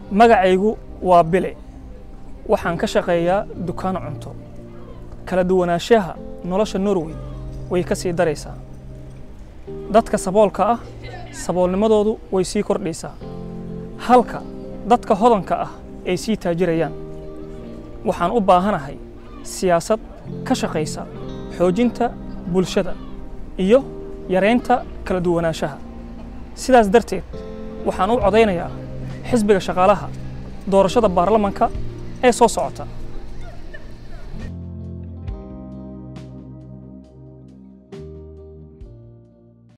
magacaygu waa bile waxaan ka shaqeeyaa dukaano cunto kala duwanaanshaha nolosha norway way ka sii daraysaa dadka saboolka ah saboolnimadoodu way sii kordhaysaa halka dadka hodanka ah ay sii taajirayaan waxaan u baahanahay siyaasad ka shaqaysa xoojinta bulshada iyo yaraynta kala duwanaanshaha sidaas darteed waxaan u codaynayaa xisbiga shaqaalaha doorashada baarlamanka ee soo socota